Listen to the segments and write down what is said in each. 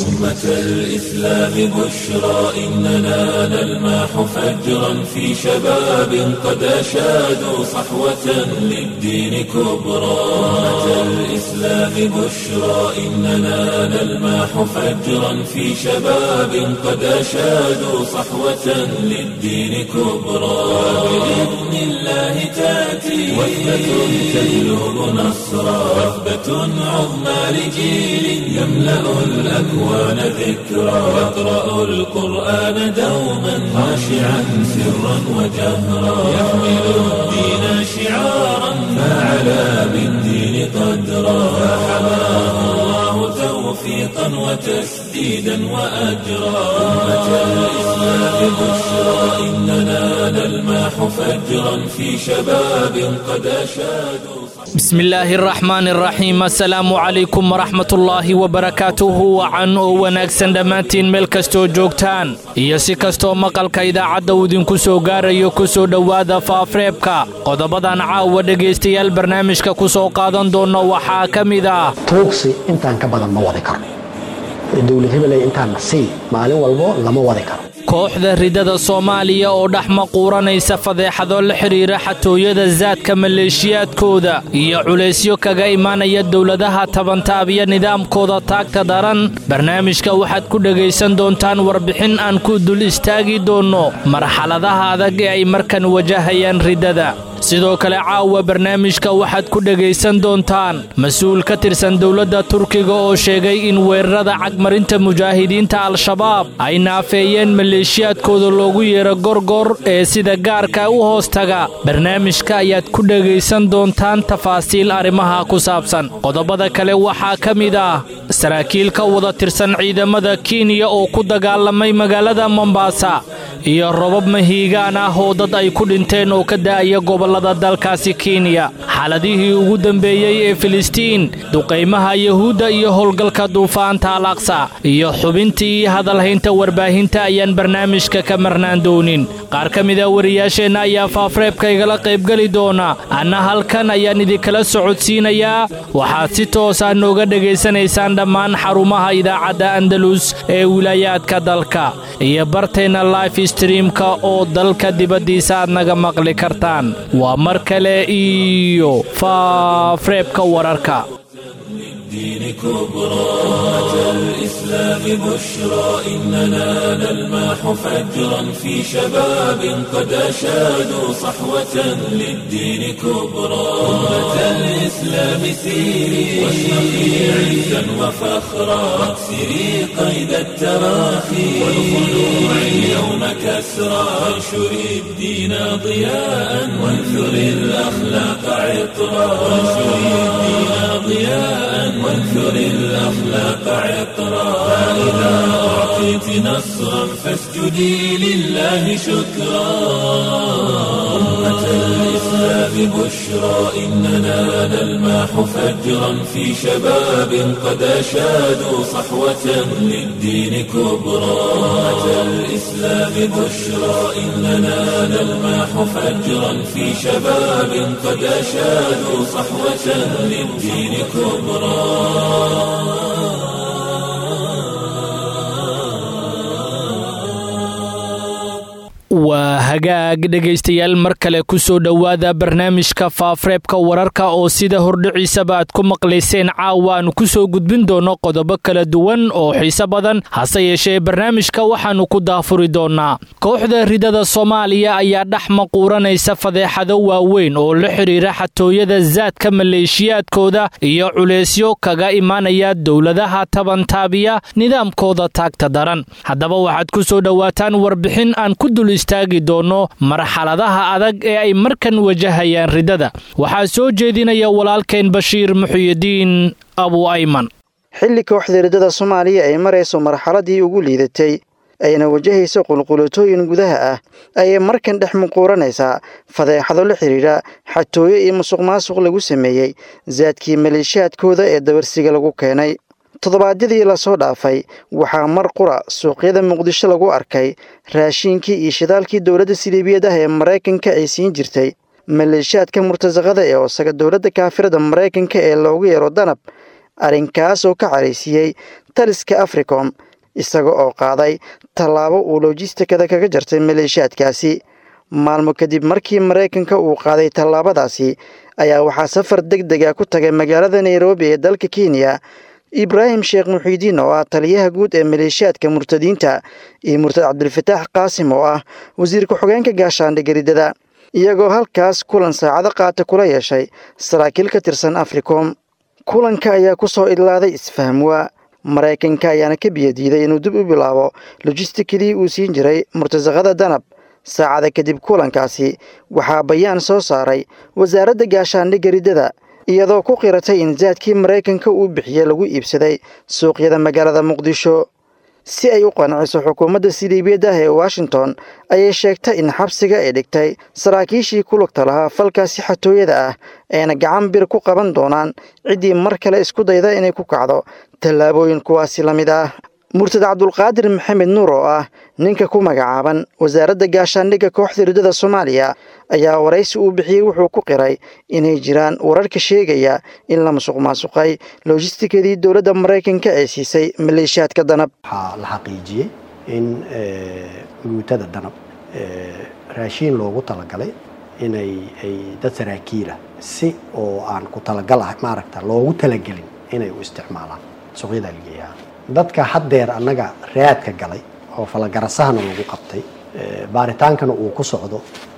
أمة الإسلام بشرى إننا نلمح فجرا في شباب قد أشادوا صحوة للدين كبرى أمة الإسلام بشرى إننا نلمح فجرا في شباب قد أشادوا صحوة للدين كبرى بإذن الله تأتي وثبة تجلب نصرا وثبة عظمى لجيل يملأ الأكوان ذكرا يقرأ القرآن دوما خاشعا سرا وجهرا يحمل الدين شعارا فعلى بالدين قدرا فحماه الله توفيقا وتسديدا وأجرا أمة الإسلام بشرى إننا نلمح فجرا في شباب قد أشادوا بسم illaahi araxmaan araxiim assalaamu calaykum waraxmatullaahi wabarakaatuhu wacan oo wanaagsan dhammaantiin meel kastoo joogtaan iyo si kastoo maqalka idaacadda uu idinku soo gaarayo ku soo dhowaada faafreebka qodobadan caawa dhegaystayaal barnaamijka ku soo qaadan doonno waxaa ka mid ah tuugsi intaan ka badan ma wadi karo dowlad hebeley intaanna sii maalin walbo lama wadi karo kooxda ridada soomaaliya oo dhex maquuranaysa fadeexado la xidhiira xatooyada saadka maleeshiyaadkooda iyo culaysyo kaga imaanaya dowladaha tabantaabiya nidaamkooda taagta daran barnaamijka waxaad ku dhegaysan doontaan warbixin aan ku dul istaagi doonno marxaladaha adag ee ay markan wajahayaan ridada sidoo kale caawa barnaamijka waxaad ku dhegaysan doontaan mas-uul ka tirsan dowladda turkiga oo sheegay in weerarada cagmarinta mujaahidiinta al-shabaab ay naafeeyeen maleeshiyaadkooda loogu yeero gorgor ee sida gaarka u hoostaga barnaamijka ayaad ku dhegaysan doontaan tafaasiil arrimaha ku saabsan qodobada kale waxaa ka mid ah saraakiil ka wada tirsan ciidamada kenya oo ku dagaalamay magaalada mombaasa iyo robab mahiigaan ah oo dad ay ku dhinteen oo ka da'aya gobollada dalkaasi kenya xaaladihii ugu dambeeyey ee filistiin duqaymaha yuhuudda iyo howlgalka duufaanta al aqsa iyo xubintii hadalhaynta warbaahinta ayaan barnaamijka ka marnaan doonin qaar ka mida wariyaasheenna ayaa faafreebka igala qaybgeli doona anna halkan ayaan idinkala socodsiinayaa waxaad si toosa nooga dhegaysanaysaan dhammaan xarumaha idaacadda andalus ee wilaayaadka dalka iyo barteenna life streamka oo dalka dibaddiisa aad naga maqli kartaan waa mar kale iyo faafreebka wararka الدين كبرى أمة الإسلام بشرى إننا نلمح فجرا في شباب قد أشادوا صحوة للدين كبرى أمة الإسلام سيري واشرقي عزا وفخرا واكسري قيد التراخي والخلوع اليوم كسرى وانشري الدين ضياء وانثري الأخلاق عطرا وانشري الدين ضياء وانثر الأخلاق عطرا فإذا أعطيت نصرا فاسجدي لله شكرا أمة الإسلام بشرى إننا نلمح فجرا في شباب قد أشادوا صحوة للدين كبرى أمة الإسلام بشرى إننا نلمح فجرا في شباب قد أشادوا صحوة للدين كبرى waa hagaag dhegaystayaal mar kale ku soo dhowaada barnaamijka faafreebka wararka oo sida hordhiciisaba aad ku maqlayseen caawa aanu ku soo gudbin doonno qodobo kala duwan oo xiise badan hase yeeshee barnaamijka waxaannu ku daafuri doonnaa kooxda ridada soomaaliya ayaa dhex maquuranaysa fadeexado waaweyn oo la xidhiira xatooyada saadka maleeshiyaadkooda iyo culaysyo kaga imaanaya dowladaha tabantaabiya nidaamkooda taagta daran haddaba waxaad ku soo dhowaataan warbixin aan ku dul istaagi doonno marxaladaha adag ee ay markan wajahayaan ridada waxaa soo jeedinaya walaalkeen bashiir muxuyidiin abu ayman xilli kooxda ridada soomaaliya ay marayso marxaladii ugu liidatay ayna wajahayso qulqulatooyin gudaha ah ayay markan dhex muquuranaysaa fadeexado la xidhiidha xatooyo iyo musuq maasuq lagu sameeyey saadkii maleeshiyaadkooda ee dabarsiga lagu keenay toddobaadyadii lasoo dhaafay waxaa mar qura suuqyada muqdisho lagu arkay raashiinkii iyo shidaalkii dowladda siliibiyad ah ee maraykanka ay siin jirtay maleeshiyaadka murtasaqada ee oosaga dowladda kaafirada maraykanka ee loogu yeero danab arrinkaas oo ka caraysiiyey taliska africom isaga oo qaaday tallaabo uu lojistikada kaga jartay maleeshiyaadkaasi maalmo kadib markii maraykanka uu qaaday tallaabadaasi ayaa waxaa safar deg dega ku tagay magaalada nairobi ee dalka kenya ibraahim sheekh muxiidiin oo ah taliyaha guud ee maleeshiyaadka murtadiinta iyo murtad cabdilfataax qaasim oo ah wasiir ku-xogeenka gaashaandhigga riddada iyagoo halkaas kulan saacado qaata kula yeeshay saraakiil ka tirsan africom kulanka ayaa ku soo idlaaday isfahmwa maraykanka ayaana ka biyadiiday inuu dib u bilaabo lojistikadii uu siin jiray murtasaqada danab saacada kadib kulankaasi waxaa bayaan soo saaray wasaaradda gaashaandhigga riddada iyadoo ku qiratay in zaadkii maraykanka uu bixiyey lagu iibsaday suuqyada magaalada muqdisho si ay u qanciso xukuumadda siliibiyadda ah ee washington ayay sheegtay in xabsiga ay dhigtay saraakiishii ku lugta lahaa falkaasi xatooyada ah ayna gacan bir ku qaban doonaan ciddii mar kale isku dayda inay ku kacdo tallaabooyin kuwaasi la mid ah murtad cabdulqaadir maxamed nuur oo ah ninka ku magacaaban wasaaradda gaashaandhigga kooxda riddada soomaaliya ayaa waraysi uu bixiyey wuxuu ku qiray inay jiraan wararka sheegaya in la musuq maasuqay lojistikadii dowladda maraykanka ee siisay maleeshiyaadka danab waxaa la xaqiijiyey in guutada danab raashiin loogu talagalay inay ay dad saraakiila si oo aan ku talagal ah maaragta loogu talagelin inay u isticmaalaan suuqyada algeeyaha dadka haddeer annaga raadka galay oo falagarasahana lagu qabtay baaritaankana uu ku socdo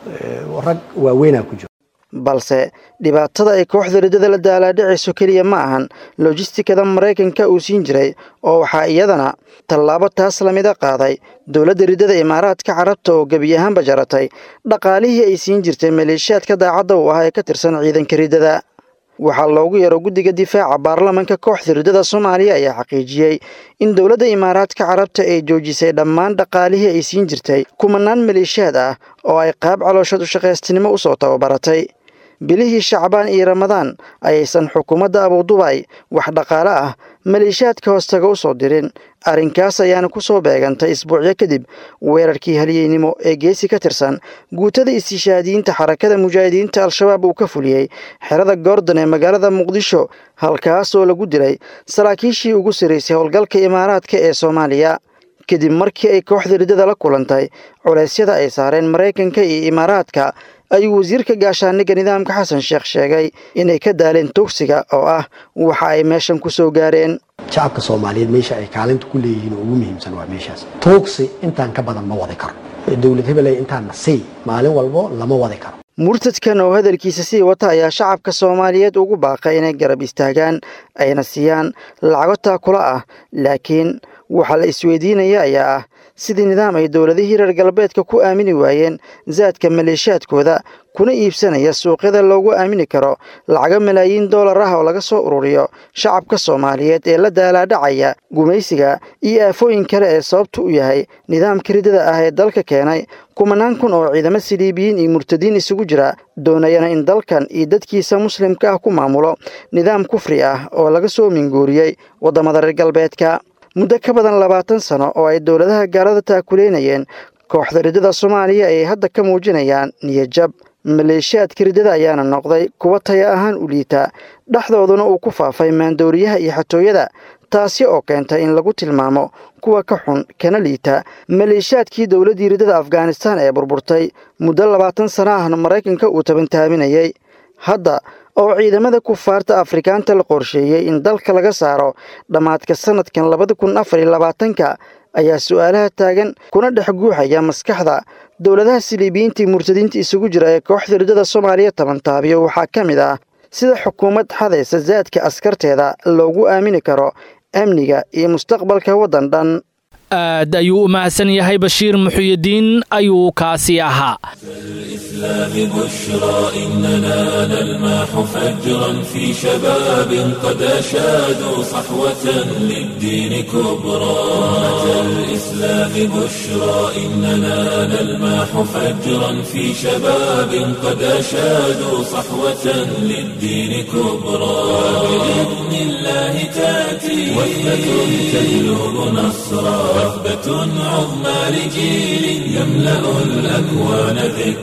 rag waaweynaa ku jiro balse dhibaatada ay kooxda riddada la daalaadhicayso keliya ma ahan lojistikada maraykanka uu siin jiray oo waxaa iyadana tallaabo taas lamida qaaday dowladda riddada imaaraadka carabta oo gebi ahaanba jaratay dhaqaalihii ay siin jirtay maleeshiyaadka daacadda u ah ee ka tirsan ciidanka riddada waxaa loogu yaro guddiga difaaca baarlamanka kooxda riddada soomaaliya ayaa xaqiijiyey in dowladda imaaraadka carabta ay joojisay dhammaan dhaqaalihii ay siin jirtay kumanaan maleeshiyaad ah oo ay qaab calooshad u shaqaystinimo u soo tababaratay bilihii shacbaan iyo ramadaan ayaysan xukuumadda abuudubay wax dhaqaale ah maleeshiyaadka hoostaga u soo dirin arrinkaas ayaana ku soo beegantay isbuucyo kadib weerarkii halyeynimo ee geesi ka tirsan guutada istishaadiyiinta xarakada mujaahidiinta al-shabaab uu ka fuliyey xerada goordon ee magaalada muqdisho halkaasoo lagu dilay saraakiishii ugu sarraysay howlgalka imaaraadka ee soomaaliya kadib markii ay kooxda riddada la kulantay culeysyada ay saareen maraykanka iyo imaaraadka ayuu wasiirka gaashaandhigga nidaamka xasan sheekh sheegay inay ka daaleen tugsiga oo ah waxa ay meeshan ku soo gaareen shacabka soomaaliyeed meesha ay kaalinta ku leeyihiin oo ugu muhiimsan waa meeshaas tuugsi intaan ka badan ma wadi karo dowlad hebeley intaan nasiy maalin walbo lama wadi karo murtadkan oo hadalkiisa sii wata ayaa shacabka soomaaliyeed ugu baaqay inay garab istaagaan ayna siiyaan lacago taakula ah laakiin waxaa la isweydiinaya ayaa ah sidii nidaam ay dowladihii reer galbeedka ku aamini waayeen zaadka maleeshiyaadkooda kuna iibsanaya suuqyada loogu aamini karo lacago malaayiin doolar ah oo laga soo ururiyo shacabka soomaaliyeed ee la daalaadhacaya gumaysiga iyo aafooyin kale ee sababtu u yahay nidaamka riddada ah ee dalka keenay kumanaan kun oo ciidamo siliibiyiin iyo murtadiin isugu jira doonayana in dalkan iyo dadkiisa muslimka ah ku maamulo nidaam kufri ah oo laga soo minguuriyey waddamada reer galbeedka muddo ka badan labaatan sano oo ay dowladaha gaalada taakuleynayeen kooxda riddada soomaaliya ayay hadda ka muujinayaan niyadjab maleeshiyaadka riddada ayaana noqday kuwa taya ahaan u liita dhexdooduna uu ku faafay maandooriyaha iyo xatooyada taasi oo keentay in lagu tilmaamo kuwa ka xun kana liita maleeshiyaadkii dowladdii riddada afghanistan ee burburtay muddo labaatan sana ahna maraykanka uu tabantaaminayay hadda oo ciidamada kufaarta afrikaanta la qorsheeyey in dalka laga saaro dhammaadka sanadkan labada kun afar iyo labaatanka ayaa su-aalaha taagan kuna dhex guuxaya maskaxda dowladaha siliibiyiintii murtadiinta isugu jira ee kooxda riddada soomaaliya tabantaabiyo waxaa ka mid ah sida xukuumad xadaysa zaadka askarteeda loogu aamini karo amniga iyo mustaqbalka waddan dhan aad ayuu u mahadsan yahay bashiir muxuyidiin ayuu kaasi ahaa الإسلام بشرى إننا نلمح فجرا في شباب قد أشادوا صحوة للدين كبرى أتى الإسلام بشرى إننا نلمح فجرا في شباب قد أشادوا صحوة للدين كبرى بإذن الله تأتي وثبة تجلب نصرا وثبة عظمى لجيل يملأ الأكوان ذكرى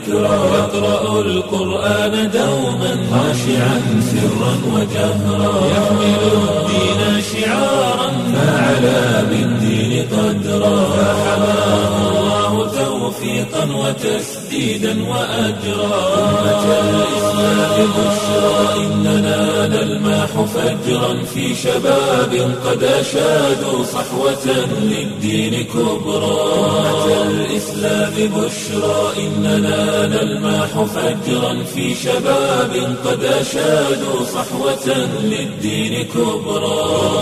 يقرأ القرآن دوما خاشعا سرا وجهرا يحمل الدين شعارا فعلى بالدين قدرا فحماه الله توفيقا وتسديدا وأجرا أمة الإسلام بشرى إننا نلمح فجرا في شباب قد أشادوا صحوة للدين كبرى أمة الإسلام بشرى إننا نلمح فجرا في شباب قد أشادوا صحوة للدين كبرى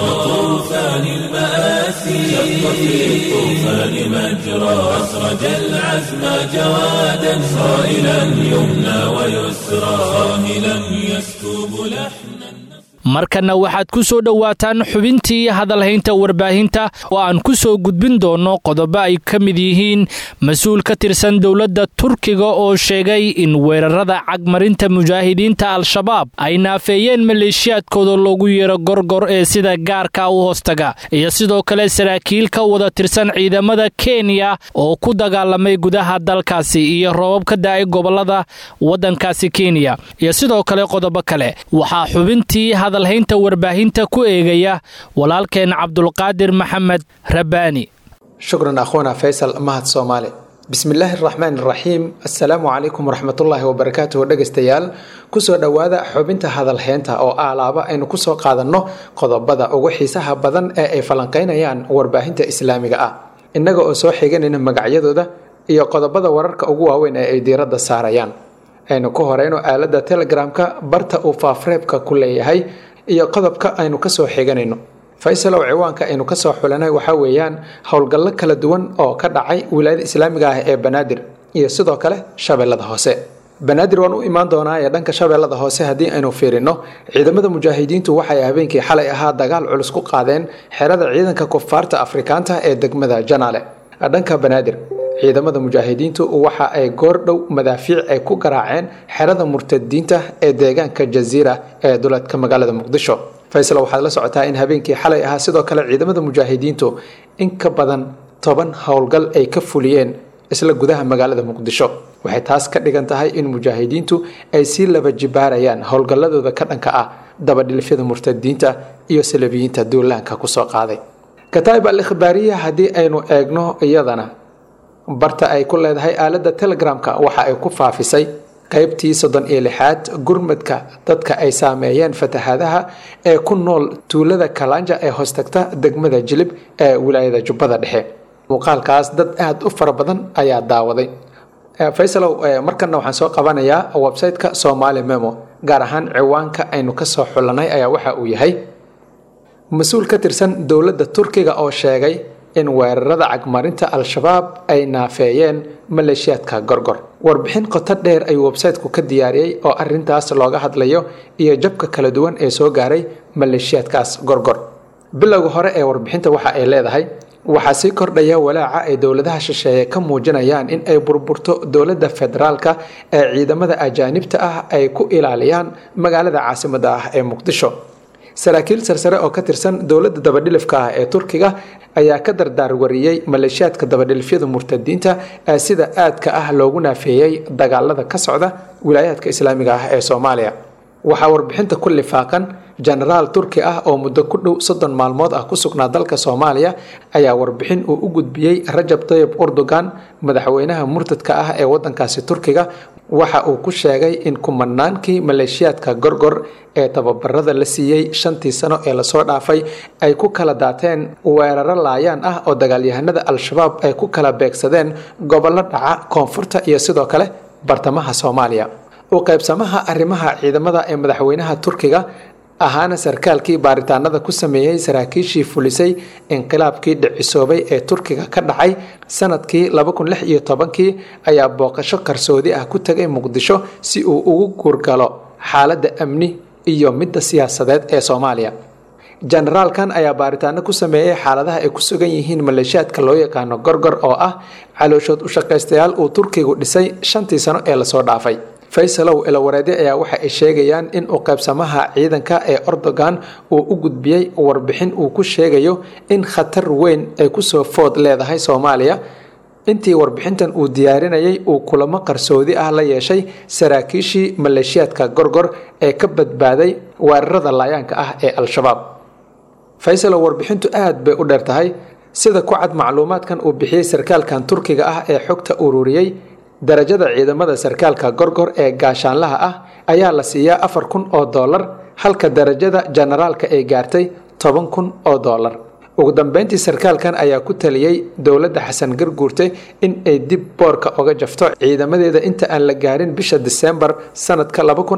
طوفان المآسي شق في الطوفان مجرى أسرج العزم جوادا صائلا يمنى ويسرى صاهلا يسكب لحنا markanna waxaad ku soo dhowaataan xubintii hadalhaynta warbaahinta oo aan ku soo gudbin doonno qodobo ay ka mid yihiin mas-uul ka tirsan dowladda turkiga oo sheegay in weerarada cagmarinta mujaahidiinta al-shabaab ay naafeeyeen maleeshiyaadkooda loogu yeero gorgor ee sida gaarka u hoostaga iyo sidoo kale saraakiil ka wada tirsan ciidamada kenya oo ku dagaalamay gudaha dalkaasi iyo roobab ka da-ay gobolada waddankaasi kenya iyo sidoo kale qodobo kale waxaa xubintii hadalhaynta warbaahinta ku eegaya walaalkeen cabdulqaadir maxamed rabbaani shukran akhuuna faysal mahad soomaali bismillaahi araxmaan iraxiim assalaamu calaykum waraxmatullaahi wabarakaatuhu dhegaystayaal kusoo dhowaada xubinta hadalheynta oo aalaaba aynu kusoo qaadanno qodobada ugu xiisaha badan ee ay falanqaynayaan warbaahinta islaamiga ah innaga oo soo xiganayna magacyadooda iyo qodobada wararka ugu waaweyn ee ay diiradda saarayaan aynu ku horeyno aalada telegramka barta uu faafreebka ku leeyahay iyo qodobka aynu kasoo xiganayno faysalow ciwaanka aynu kasoo xulanay waxaa weeyaan howlgallo kala duwan oo ka dhacay wilaayada islaamiga ah ee banaadir iyo sidoo kale shabeellada hoose banaadir waan u imaan doonaa ee dhanka shabeellada hoose haddii aynu fiirino ciidamada mujaahidiintu waxay habeenkii xalay ahaa dagaal culus ku qaadeen xerada ciidanka kufaarta afrikaanta ee degmada janaale dhanka banaadir ciidamada mujaahidiintu waxa ay goordhow madaafiic ay ku garaaceen xerada murtadiinta ee deegaanka jaziira ee duleedka magaalada muqdisho faysal waxaad la socotaa in habeenkii xalay ahaa sidoo kale ciidamada mujaahidiintu in ka badan toban howlgal ay ka fuliyeen isla gudaha magaalada muqdisho waxay taas ka dhigan tahay in mujaahidiintu ay sii laba jibaarayaan howlgalladooda ka dhanka ah dabadhilifyada murtadiinta iyo salabiyiinta duulaanka kusoo qaaday kataib al ikhbaariya haddii aynu eegno iyadana barta ay ku leedahay aaladda telegramka waxa ay ku faafisay qaybtii soddon iyo lixaad gurmadka dadka ay saameeyeen fatahaadaha ee ku nool tuulada kalanja ee hoostagta degmada jilib ee wilaayada jubbada dhexe muuqaalkaas dad aada u fara badan ayaa daawaday faysalow markana waxaan soo qabanayaa website-ka somaali memo gaar ahaan ciwaanka aynu kasoo xulanay ayaa waxa uu yahay mas-uul ka tirsan dowladda turkiga oo sheegay in weerarada cagmarinta al-shabaab ay naafeeyeen maleeshiyaadka gorgor warbixin qoto dheer ayuu websayteku ka diyaariyey oo arintaas looga hadlayo iyo jabka kala duwan ee soo gaaray maleeshiyaadkaas gorgor bilowga hore ee warbixinta waxa ay leedahay waxaa sii kordhaya walaaca ay dowladaha shisheeye ka muujinayaan in ay burburto dowladda federaalka ee ciidamada ajaanibta ah ay ku ilaaliyaan magaalada caasimada ah ee muqdisho saraakiil sarsare oo ka tirsan dowladda dabadhilifka ah ee turkiga ayaa ka dardaar wariyey maleeshiyaadka dabadhilifyada murtadiinta ee sida aadka ah loogu naafeeyey dagaalada ka socda wilaayaadka islaamiga ah ee soomaaliya waxaa warbixinta ku lifaaqan jenaraal turki ah oo muddo ku dhow soddon maalmood ah ku sugnaa dalka soomaaliya ayaa warbixin uu u gudbiyey rajab tayib erdogan madaxweynaha murtadka ah ee wadankaasi turkiga waxa uu ku sheegay in kumanaankii maleeshiyaadka gorgor ee tababarada la siiyey shantii sano ee lasoo dhaafay ay ku kala daateen weeraro laayaan ah oo dagaalyahanada al-shabaab ay ku kala beegsadeen gobollo dhaca koonfurta iyo sidoo kale bartamaha soomaaliya u qaybsamaha arrimaha ciidamada ee madaxweynaha turkiga ahaana sarkaalkii baaritaanada ku sameeyey saraakiishii fulisay inqilaabkii dhicisoobay ee turkiga ka dhacay sanadkii kii ayaa booqasho qarsoodi ah ku tegay muqdisho si uu ugu guurgalo xaaladda amni iyo midda siyaasadeed ee soomaaliya jenaraalkan ayaa baaritaano ku sameeyey xaaladaha ay ku sugan yihiin maleeshiyaadka loo yaqaano gorgor oo ah calooshood u shaqaystayaal uu turkigu dhisay shantii sano ee lasoo dhaafay faysalow ilawareedye ayaa waxa ay sheegayaan in uu qaybsamaha ciidanka ee erdogan uu u gudbiyey warbixin uu ku sheegayo in khatar weyn ay kusoo food leedahay soomaaliya intii warbixintan uu diyaarinayay uu kulamo qarsoodi ah la yeeshay saraakiishii maleeshiyaadka gorgor ee ka badbaaday weerarada laayaanka ah ee al-shabaab faysal oo warbixintu aad bay u dheer tahay sida ku cad macluumaadkan uu bixiyey sarkaalkan turkiga ah ee xogta ururiyey darajada ciidamada sarkaalka gorgor ee gaashaanlaha ah ayaa la siiyaa afar kun oo dollar halka darajada jenaraalka ay gaartay toban kun oo dollar ugu dambeyntii sarkaalkan ayaa ku taliyey dowladda xasan garguurte in ay dib boorka oga jafto ciidamadeeda inta aan la gaarin bisha diseembar sanadka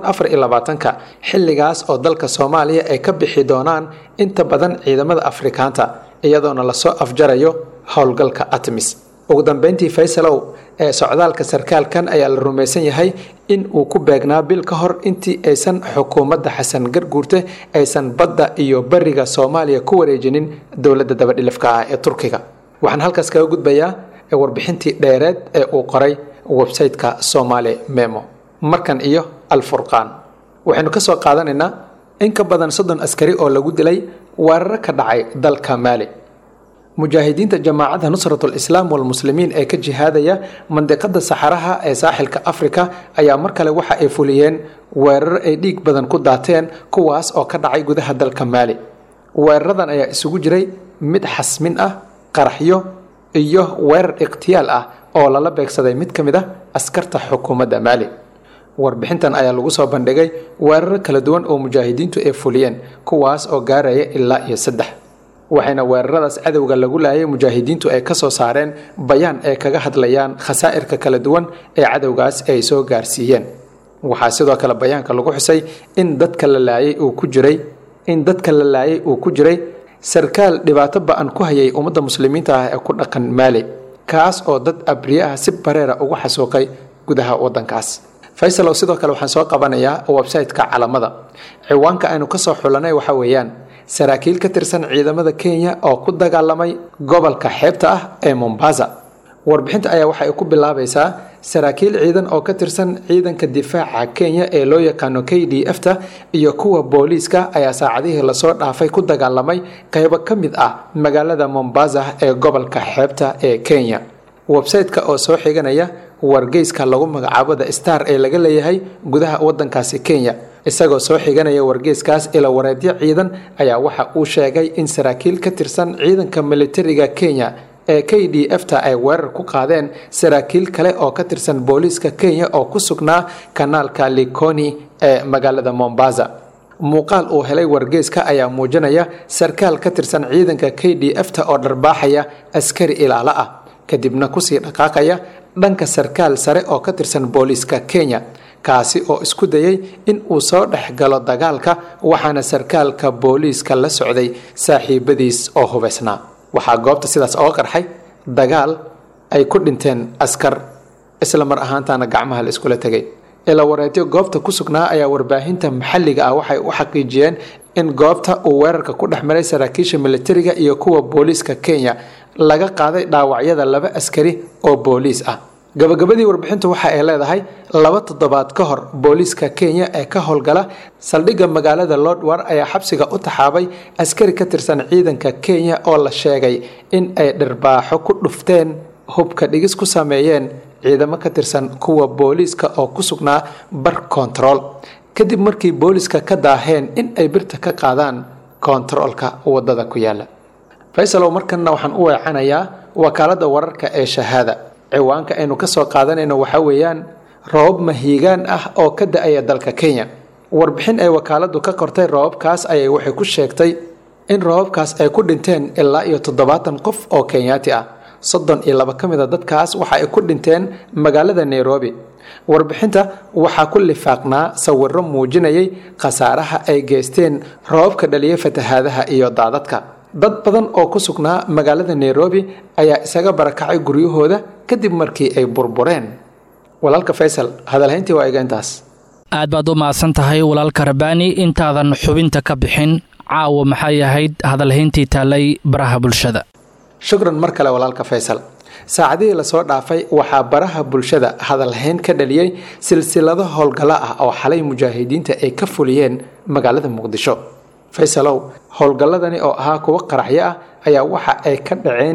ka xilligaas oo dalka soomaaliya ay ka bixi doonaan inta badan ciidamada afrikaanta iyadoona lasoo afjarayo howlgalka atmis ugu dambeyntii faysalow ee socdaalka sarkaalkan ayaa la rumaysan yahay in uu ku beegnaa bil ka hor intii aysan xukuumadda xasan garguurte aysan badda iyo bariga soomaaliya ku wareejinin dowladda dabadhilifka ah ee turkiga waxaan halkaas kaga gudbayaa warbixintii dheereed ee uu qoray websayteka somaali memo markan iyo alfurqaan waxaynu ka soo qaadanaynaa in ka badan soddon askari oo lagu dilay weeraro ka dhacay dalka maali mujaahidiinta jamaacadda nusratul islaam walmuslimiin ee ka jihaadaya mandiqada saxaraha ee saaxilka afrika ayaa mar kale waxa ay fuliyeen weerar ay dhiig badan ku daateen kuwaas oo ka dhacay gudaha dalka maali weeraradan ayaa isugu jiray mid xasmin ah qaraxyo iyo weerar ikhtiyaal ah oo lala beegsaday mid ka mid ah askarta xukuumadda maali warbixintan ayaa lagu soo bandhigay weeraro kala duwan oo mujaahidiintu ay fuliyeen kuwaas oo gaaraya ilaa iyo saddex waxayna weeraradaas cadowga lagu laayay mujaahidiintu ay ka soo saareen bayaan ay kaga hadlayaan khasaa'irka kala duwan ee cadowgaas ay soo gaarsiiyeen waxaa sidoo kale bayaanka lagu xusay in dadka la laayay uu ku jiray in dadka la laayay uu ku jiray sarkaal dhibaato ba-an ku hayay ummadda muslimiinta ah ee ku dhaqan maali kaas oo dad abriye ah si bareera ugu xasuuqay gudaha waddankaas faysalow sidoo kale waxaan soo qabanayaa website-ka calamada ciwaanka aynu kasoo xulanay waxa weeyaan saraakiil ka tirsan ciidamada kenya oo ku dagaalamay gobolka xeebta ah ee mombasa warbixinta ayaa waxa ay ku bilaabaysaa saraakiil ciidan oo ka tirsan ciidanka difaaca kenya ee loo yaqaano k d f ta iyo kuwa booliiska ayaa saacadihii lasoo dhaafay ku dagaalamay qaybo ka mid ah magaalada mombasa ee gobolka xeebta ee kenya website-ka oo soo xiganaya wargeyska lagu magacaabo the star ee laga leeyahay gudaha wadankaasi kenya isagoo soo xiganaya wargeyskaas ila wareedyo ciidan ayaa waxa uu sheegay in saraakiil ka tirsan ciidanka militariga kenya ee k d f ta ay weerar ku qaadeen saraakiil kale oo ka tirsan booliiska kenya oo ku sugnaa kanaalka likoni ee magaalada mombasa muuqaal uu helay wargeyska ayaa muujinaya sarkaal ka tirsan ciidanka k d f ta oo dharbaaxaya askari ilaalo ah kadibna kusii dhaqaaqaya dhanka sarkaal sare oo ka tirsan booliiska kenya kaasi oo isku dayay in uu soo dhex galo dagaalka waxaana sarkaalka booliiska la socday saaxiibadiis oo hubaysnaa waxaa goobta sidaas oga qarxay dagaal ay ku dhinteen askar isla mar ahaantaana gacmaha la iskula tegay ila wareedyo goobta ku sugnaa ayaa warbaahinta maxalliga ah waxay u xaqiijiyeen in goobta uu weerarka ku dhex maray saraakiisha militariga iyo kuwa booliiska kenya laga qaaday dhaawacyada laba askari oo booliis ah gabagabadii warbixintu waxa ay leedahay laba toddobaad ka hor booliiska kenya ee ka howlgala saldhigga magaalada lordwar ayaa xabsiga u taxaabay askari ka tirsan ciidanka kenya oo la sheegay in ay dhirbaaxo ku dhufteen hubka dhigis ku sameeyeen ciidamo ka tirsan kuwa booliiska oo ku sugnaa bar kontarool kadib markii booliiska ka daaheen in ay birta ka qaadaan kontaroolka wadada ku yaala faysalow markanna waxaan u weecanayaa wakaaladda wararka ee shahaada ciwaanka aynu ka soo qaadanayno waxaa weeyaan roobab mahiigaan ah oo ka da-aya dalka kenya warbixin ay wakaaladdu ka qortay roobabkaas ayay waxay ku sheegtay in roobabkaas ay ku dhinteen ilaa iyo toddobaatan qof oo kenyaati ah soddon iyo laba ka mid a dadkaas waxa ay ku dhinteen magaalada nairobi warbixinta waxaa ku lifaaqnaa sawiro muujinayay khasaaraha ay geysteen roobabka dhaliya fatahaadaha iyo daadadka dad badan oo ku sugnaa magaalada nairobi ayaa isaga barakacay guryahooda kadib markii ay burbureen walaalka faysal hadalhayntii waa iga intaas aad baad u mahadsan tahay walaalka rabaani intaadan xubinta ka bixin caawa maxay ahayd hadalhayntii taallay baraha bulshada shukran mar kale walaalka faysal saacadihii lasoo dhaafay waxaa baraha bulshada hadalhayn ka dhaliyey silsilado howlgallo ah oo xalay mujaahidiinta ay ka fuliyeen magaalada muqdisho faysalow howlgalladani oo ahaa kuwo qaraxyo ah ayaa waxa ay ka dhaceen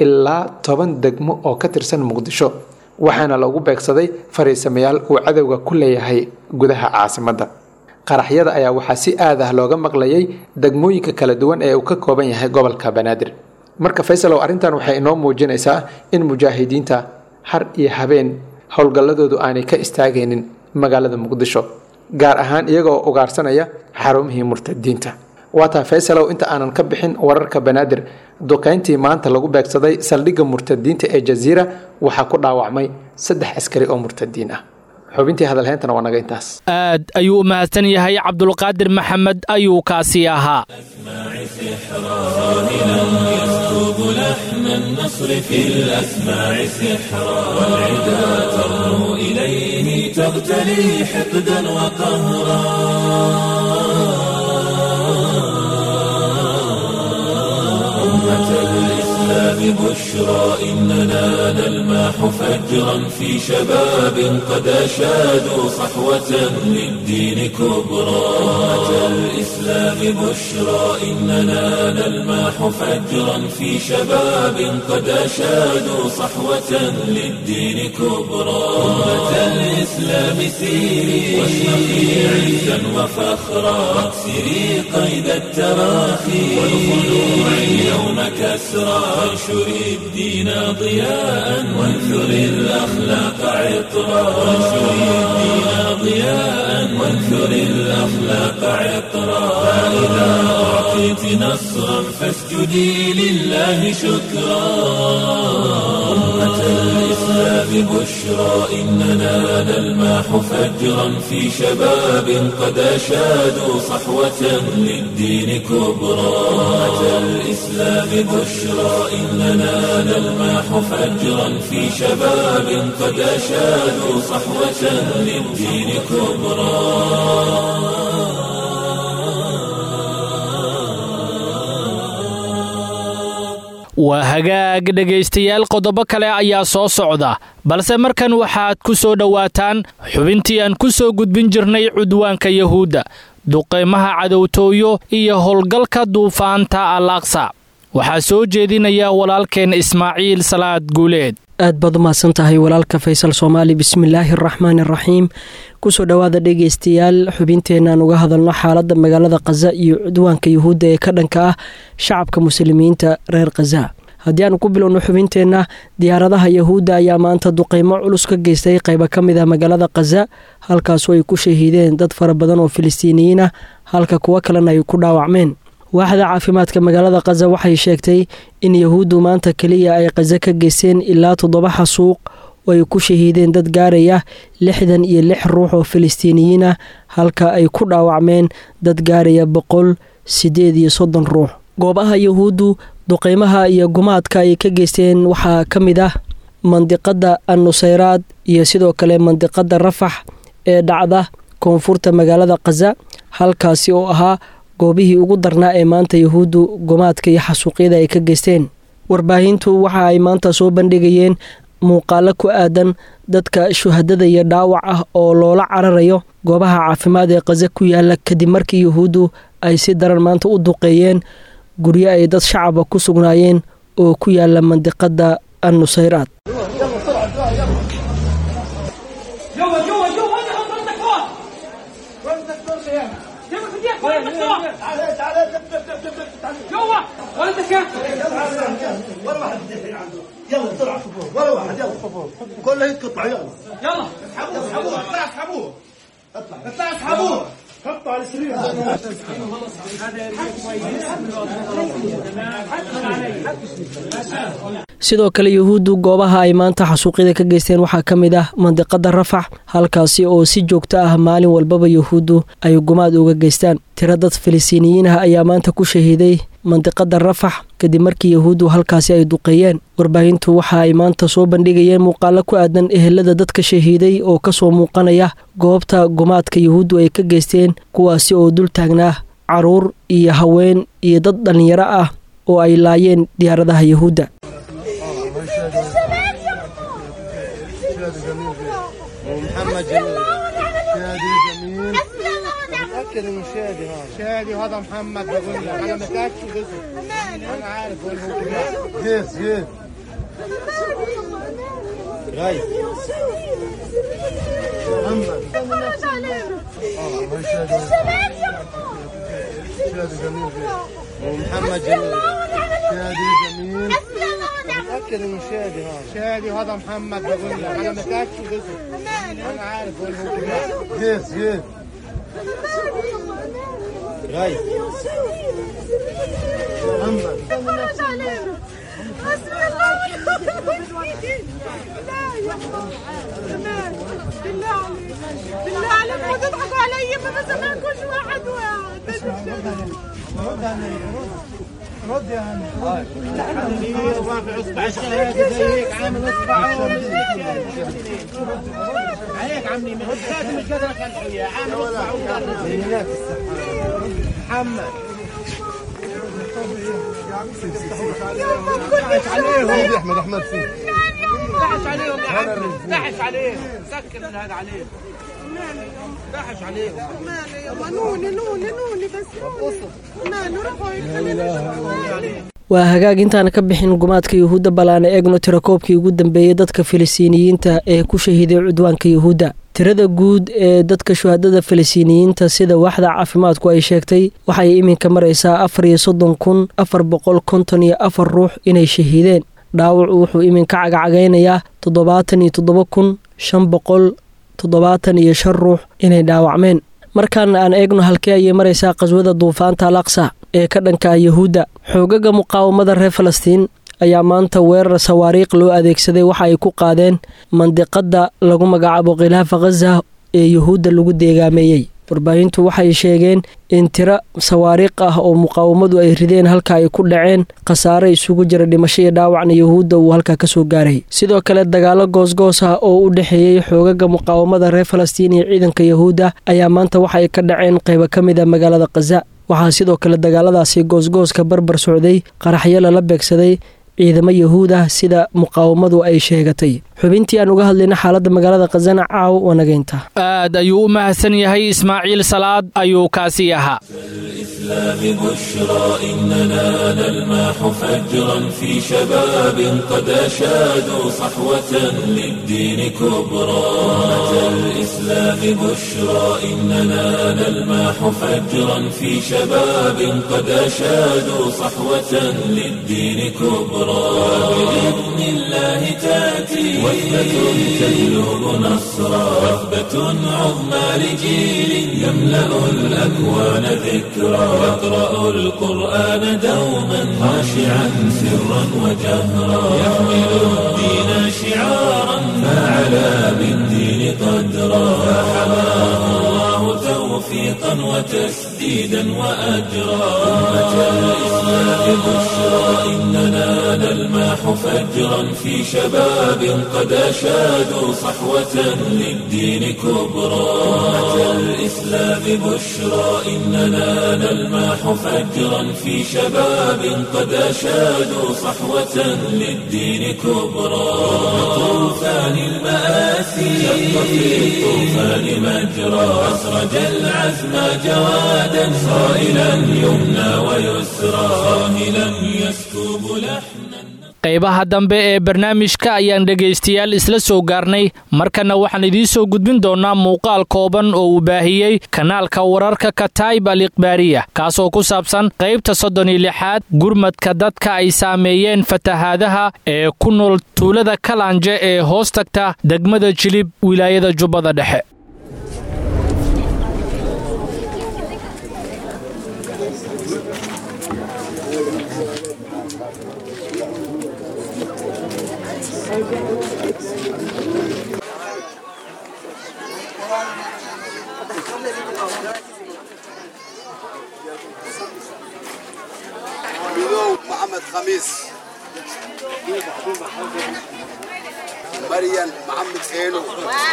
ilaa toban degmo oo ka tirsan muqdisho waxaana lagu beegsaday fariisamayaal uu cadowga ku leeyahay gudaha caasimadda qaraxyada ayaa waxaa si aad ah looga maqlayay degmooyinka kala duwan ee uu ka kooban yahay gobolka banaadir marka faysalow arrintan waxay inoo muujinaysaa in mujaahidiinta har iyo habeen howlgalladoodu aanay ka istaagaynin magaalada muqdisho gaar ahaan iyagoo ugaarsanaya xarumihii murtadiinta waataa faysalow inta aanan ka bixin wararka banaadir duqayntii maanta lagu beegsaday saldhigga murtadiinta ee jaziira waxaa ku dhaawacmay saddex askari oo murtadiin ah xubintii hadalheyntana waa naga intaas aad ayuu u mahadsan yahay cabdulqaadir maxamed ayuu kaasi ahaa لحن النصر في الأسماع سحرا والعدا ترنو إليه تغتلي حقدا وقهرا أمة الإسلام بشرى إننا نلماح فجرا في شباب قد أشادوا صحوة للدين كبرى أمة الإسلام بشرى إننا نلماح فجرا في شباب قد أشادوا صحوة للدين كبرى أمة الإسلام سيري واشرقي عزا وفخرا واكسري قيد التراخي والخلوع اليوم كسرى وانشري الدين ضياء وانثري الأخلاق عطرا وانشري الدين ضياء وانثري الأخلاق عطرا فإذا أعطيت نصرا فاسجدي لله شكرا أمة الإسلام بشرى إننا نلماح فجرا في شباب قد أشادوا صحوة للدين كبرى أمة الإسلام بشرى إننا نلماح فجرا في شباب قد أشادوا صحوة للدين كبرى waa hagaag dhegaystayaal qodobo kale ayaa soo socda balse markan waxaad ku soo dhowaataan xubintii aan ku soo gudbin jirnay cudwaanka yahuudda duqaymaha cadowtooyo iyo howlgalka duufaanta al aqsa waxaa soo jeedinaya walaalkeen ismaaciil salaad guuleed aad baad u mahadsan tahay walaalka faysal soomaali bismillaahi araxmaani araxiim kusoo dhowaada dhegaystayaal xubinteenaan uga hadalno xaaladda magaalada khaza iyo cudwaanka yuhuudda ee ka dhanka ah shacabka muslimiinta reer khaza haddii aanu ku bilowno xubinteenna diyaaradaha yahuudda ayaa maanta duqeymo culus ka geystay qaybo ka mid ah magaalada khaza halkaasoo ay ku shahiideen dad fara badan oo filistiiniyiin ah halka kuwo kalena ay ku dhaawacmeen waaxda caafimaadka magaalada khaza waxay sheegtay in yahuuddu maanta keliya ay khaza ka geysteen ilaa toddoba xasuuq oo ay ku shahiideen dad gaaraya lixdan iyo lix ruux oo filistiiniyiin ah halka ay ku dhaawacmeen dad gaaraya boqol siddeed iyo soddon ruux goobaha yahuuddu duqeymaha iyo gumaadka ay ka geysteen waxaa ka mid ah mandiqadda annusayraad iyo sidoo kale mandiqadda rafax ee dhacda koonfurta magaalada khaza halkaasi oo ahaa goobihii ugu darnaa ee maanta yahuuddu gumaadka iyo xasuuqyada ay ka geysteen warbaahintu waxa ay maanta soo bandhigayeen muuqaalo ku aadan dadka shuhadada iyo dhaawac ah oo loola cararayo goobaha caafimaad ee khaza ku yaala kadib markii yahuuddu ay si daran maanta u duqeeyeen guryo ay dad shacaba ku sugnaayeen oo ku yaala mandiqadda annusayraad يلا بسرعه فوق ولا واحد يلا فوق كله يتقطع يلا يلا اسحبوه اسحبوه اطلع اسحبوه اطلع اطلع اسحبوه حطوا على السرير sidoo kale yahuuddu goobaha ay maanta xasuuqyada ka geysteen waxaa ka mid ah mandiqadda rafax halkaasi oo si joogto ah maalin walbaba yahuuddu ay gumaad uga geystaan tiro dad filistiiniyiin ah ayaa maanta ku shahiiday mandiqadda rafax kadib markii yahuuddu halkaasi ay duqeeyeen warbaahintu waxa ay maanta soo bandhigayeen muuqaalo ku aadan ehelada dadka shahiiday oo kasoo muuqanaya goobta gumaadka yahuuddu ay ka geysteen kuwaasi oo dul taagnaa caruur iyo haween iyo dad dhallinyaro ah oo ay laayeen diyaaradaha yahuudda محمد جميل شادي جميل متأكد انه شادي هذا شادي وهذا محمد بقول لك انا متأكد انا عارف وين هو كيف كيف غايب اتفرج علينا ومحمد جميل شادي جميل متأكد انه شادي هذا شادي وهذا محمد بقول لك انا متأكد اسمه انا عارف وين هو جيس جيس غايب محمد اتفرج علينا حسبي الله ونعم الوكيل لا يا الله بالله عليك بالله عليك ما تضحكوا علي ما بسمعكوش واحد واحد رد يا هاني رافع اصبع الشهاده زيك عامل اصبع عليك عمي مش مش قادر اخلع وياه عامل اصبع محمد عليهم احمد احمد فيه دحش عليهم يا عم دحش عليهم سكر هذا عليهم دحش عليهم مالي يابا نوني نوني نوني بس مالي روحوا يتكلموا waa hagaag intaana ka bixin gumaadka yuhuudda bal aan eegno tirakoobkii ugu dambeeyey dadka filistiiniyiinta ee ku shahiiday cudwaanka yuhuudda tirada guud ee dadka shuhadada filistiiniyiinta sida waaxda caafimaadku ay sheegtay waxay iminka maraysaa afar iyo soddon kun afar boqol konton iyo afar ruux inay shahiideen dhaawacu wuxuu iminka cagacagaynayaa toddobaatan iyo toddoba kun shan boqol toddobaatan iyo shan ruux inay dhaawacmeen markaan aan eegno halkee ayay maraysaa qaswada duufaanta al aqsa ee ka dhanka yuhuudda xoogaga muqaawamada reer falastiin ayaa maanta weerar sawaariikh loo adeegsaday waxa ay ku qaadeen mandiqadda lagu magacaabo khilaafa khaza ee yuhuudda lagu deegaameeyey warbaahintu waxay sheegeen in tiro sawaariikh ah oo muqaawamadu ay rideen halka ay ku dhaceen khasaare isugu jira dhimasho iyo dhaawacna yuhuudda uu halkaa kasoo gaaray sidoo kale dagaalo goosgoos ah oo u dhexeeyey xoogaga muqaawamada reer falastiin iyo ciidanka yuhuudda ayaa maanta waxa ay ka dhaceen qaybo ka mid a magaalada khaza waxaa sidoo kale dagaaladaasi goosgooska barbar socday qaraxyo lala beegsaday ciidamo yuhuud ah sida muqaawamadu ay sheegatay xubintii aan uga hadlayna xaaladda magaalada khazana caaw wanageynta aad ayuu u mahadsan yahay ismaaciil salaad ayuu kaasi ahaa الإسلام بشرى إننا نلمح فجرا في شباب قد أشادوا صحوة للدين كبرى أمة الإسلام بشرى إننا نلمح فجرا في شباب قد أشادوا صحوة للدين كبرى بإذن الله تأتي وثبة تجلب نصرا وثبة عظمى لجيل يملأ الأكوان ذكرى يقرأ القرآن دوما خاشعا سرا وجهرا يحمل الدين شعارا فعلى بالدين قدرا فحماه الله توفيقا وتسديدا وأجرا أمة الإسلام بشرى إننا نلمح فجرا في شباب قد أشادوا صحوة للدين كبرى أمة الإسلام بشرى إننا نلمح فجرا في شباب قد أشادوا صحوة للدين كبرى طوفان المآسي شق في الطوفان مجرى أسرج العزم جوادا صائلا يمنى ويسرى صاهلا يسكب لحنا qaybaha dambe ee barnaamijka ayaan dhegaystayaal isla soo gaarnay markana waxaan idiin soo gudbin doonnaa muuqaal kooban oo uu baahiyey kanaalka wararka kataib al ikhbaariya kaasoo ku saabsan qaybta soddon iyo lixaad gurmadka dadka ay saameeyeen fatahaadaha ee ku nool tuulada kalanje ee hoos tagta degmada jilib wilaayada jubbada dhexe ملو محمد خميس مريم محمد خيلو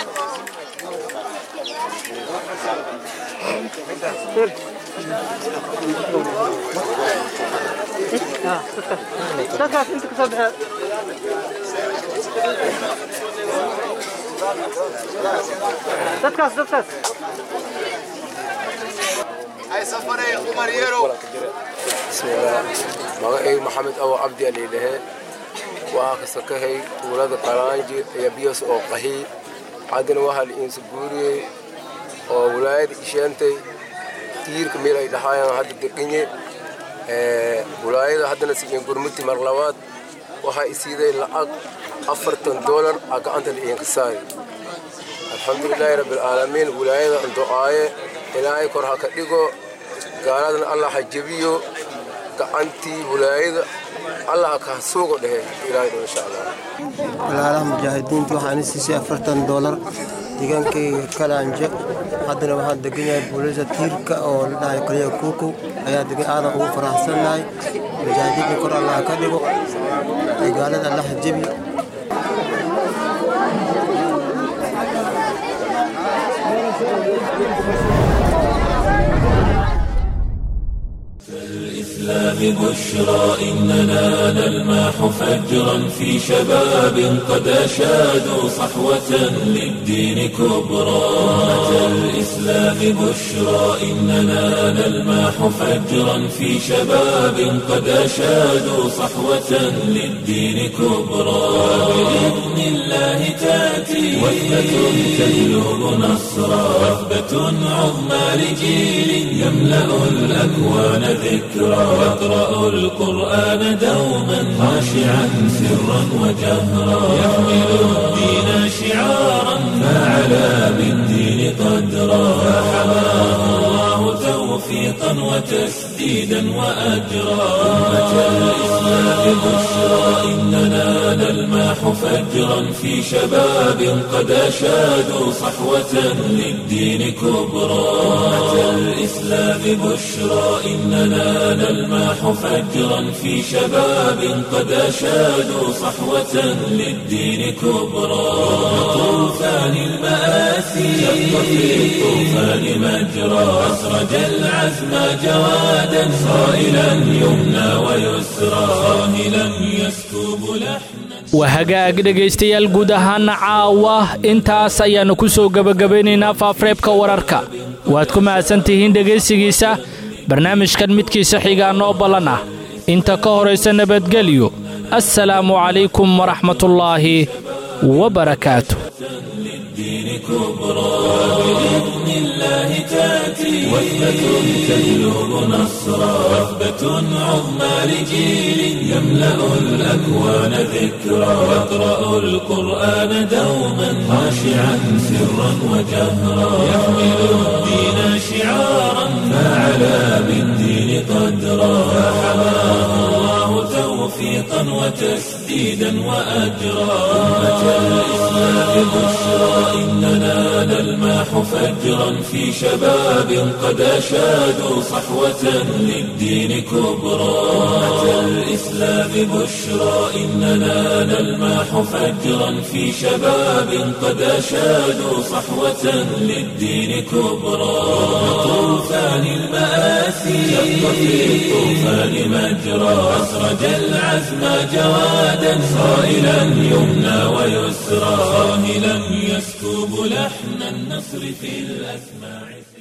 هاي سفري عمر يرو بسم الله magacaygu maxamed awo cabdi aliilahe waxaa kasakahay tuulada kalaanji iyo biyos oo qahi haddana waxaa la iinsa guuriyey oo walaayada isheentay tiirka meel ay dhahaayaan hadda degenye walaayada haddana siiyen gurmuti mar labaad waxaa isiiday lacag afartan doolar aa gacanta la iinka saari alxamdulilaahi rabbilcaalamiin walaayada ando'aaye ilaahay kor ha ka dhigo gaaladana allah ha jebiyo gacantii walaayada allah ha ka suugo dhehe ilaahay dho insha allah walaalaha mujaahidiinta waxaan siisay afartan doolar deegaankayga kalaanje haddana waxaan degan yahay booliisa tiirka oo la dhahay kaliya kuukow ayaa degan aadan ugu faraxsannahay mujaahidiinta kor allah ka dhigo gaalada allah jebi الإسلام بشرى إننا نلمح فجرا في شباب قد أشادوا صحوة للدين كبرى أمة الإسلام بشرى إننا نلمح فجرا في شباب قد أشادوا صحوة للدين كبرى بإذن الله تأتي وثبة تجلب نصرا وثبة عظمى لجيل يملأ الأكوان ذكرى يقرأ القرآن دوما خاشعا سرا وجهرا يحمل الدين شعارا فعلى بالدين قدرا فحماه الله توفيقا وتسديدا وأجرا أمة الإسلام بشرى إننا نلمح فجرا في شباب قد أشادوا صحوة للدين كبرى أمة الإسلام بشرى إننا نلمح فجرا في شباب قد أشادوا صحوة للدين كبرى طوفان المآسي شق في الطوفان مجرى أسرج العزم جوادا صائلا يمنى ويسرى صاهلا يسكب لحنا waa hagaag dhegaystayaal guud ahaana caawa intaas ayaannu ku soo gebagabaynaynaa faafreebka wararka waad ku mahadsan tihiin dhegaysigiisa barnaamijkan midkiisa xigaa noo ballan ah inta ka horaysa nabadgelyo assalaamu calaykum waraxmatullaahi wabarakaatu للدين كبرى بإذن الله تأتي وثبة تجلب نصرا وثبة عظمى لجيل يملأ الأكوان ذكرا يقرأ القرآن دوما خاشعا سرا وجهرا يحمل الدين شعارا فعلى بالدين قدرا فحماه الله توفيقا وتسديدا وأجرا أمة الإسلام بشرى إننا نلمح فجرا في شباب قد أشادوا صحوة للدين كبرى أمة الإسلام بشرى إننا نلمح فجرا في شباب قد أشادوا صحوة للدين كبرى طوفان المآسي شق في الطوفان مجرى أسرج العزم جوادا صائلا يمنى ويسرى صاهلا يسكب لحن النصر في الأسماع